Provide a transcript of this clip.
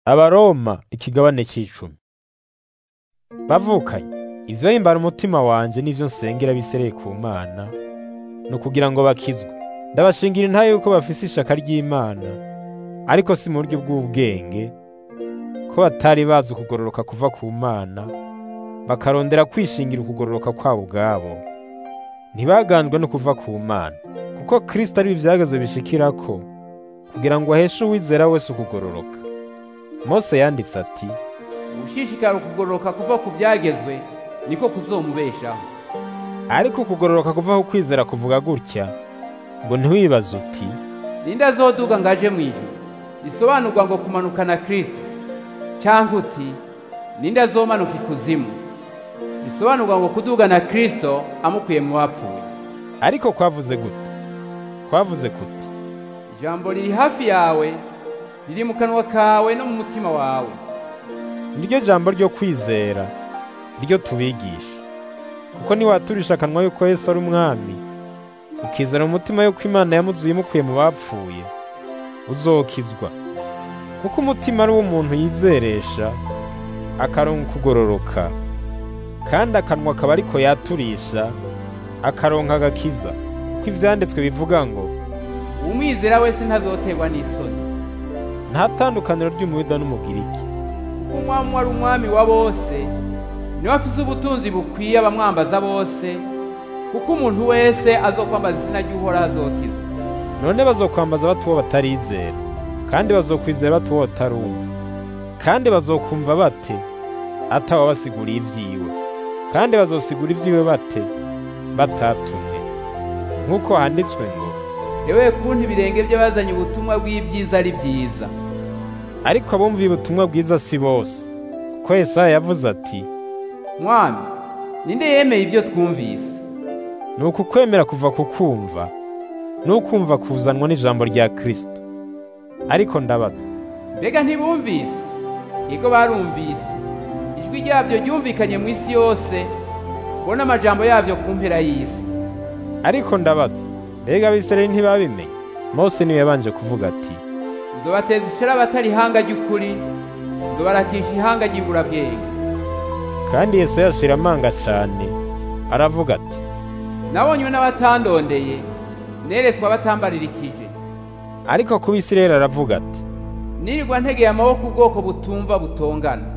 Abaroma ikigabane c'icumi. Bavukanye, ivyo himbara umutima wanje n'ivyo nsengera bisereye ku Mana, ni ukugira ngo bakizwe. Ndabashingira intahe yuko bafise ishaka ry'Imana, ariko si mu buryo bw'ubwenge, ko batari bazi ukugororoka kuva ku Mana, bakarondera kwishingira ukugororoka kwabo ubwabo. Ntibaganzwe no kuva ku Mana, kuko Kristo ari ivyagezwe bishikirako, kugira ngo aheshe uwizera wese ukugororoka. Mose yanditse ati, ugushishikara ukugororoka kuva ku byagezwe niko kuzomubeshaho ariko ukugororoka kuva ku kwizera kuvuga gutya, ngo ntiwibaze uti, ninde azoduga ngo aje mu ijuru bisobanurwa ngo kumanuka na kristo cyangwa uti ninde azomanuka ikuzimu bisobanurwa ngo kuduga na kristo amukuye mu bapfuye ariko kwavuze gute? Kwavuze kuti, ijambo riri hafi yawe riri mu kanwa kawe no mu mutima wawe niryo jambo ryo kwizera, ryo tubigisha. Kuko niwaturisha akanwa yuko Yesu ari umwami, ukizera mu mutima yuko Imana yamuzuye imukuye mu bapfuye, uzokizwa. Kuko umutima ari wo umuntu yizeresha, akaronka ukugororoka, kandi akanwa akaba ariko yaturisha, akaronka agakiza. Kuko ivyanditswe bivuga ngo, umwizera wese ntazoterwa n'isoni nta tandukaniro ry'umuyuda n'umugiriki, kuko umwami ari umwami wa bose niwe afise ubutunzi bukwiye abamwambaza bose kuko umuntu wese azokwambaza izina ry'uhoraho azokizwa none bazokwambaza bati uwo batarizera, kandi bazokwizera bati uwo batarumva, kandi bazokumva bate atawabasiguriye ivyiwe, kandi bazosigura ivyiwe bate batatumwe. Nk'uko handitswe ngo, yewe kuntu ibirenge by'abazanye ubutumwa bw'ibyiza ari byiza ariko abumviye ubutumwa bwiza si bose, kuko Yesaya yavuze ati, mwami ninde yemeye ibyo twumvise ni uku kwemera kuva ku kumva, n'ukumva kuzanwa n'ijambo rya Kristo. Ariko ndabaza, mbega ntibumvise yego barumvise ijwi ryabyo ryumvikanye mu isi yose ubona amajambo yabyo ku mpera y'isi ariko ndabaza, mbega Abisirayeli ntibabimenye? Mose niwe yabanje kuvuga ati, nzobateza ishara abatari ihanga ry'ukuri nzobarakisha ihanga ry'iburabwenge kandi Yesaya ashira amanga cane, aravuga ati, nabonywe n'abatandondeye neretswe abatambaririkije ariko ku Bisirayeli aravuga ati, nirirwa ntegeye amaboko ubwoko butumva butongana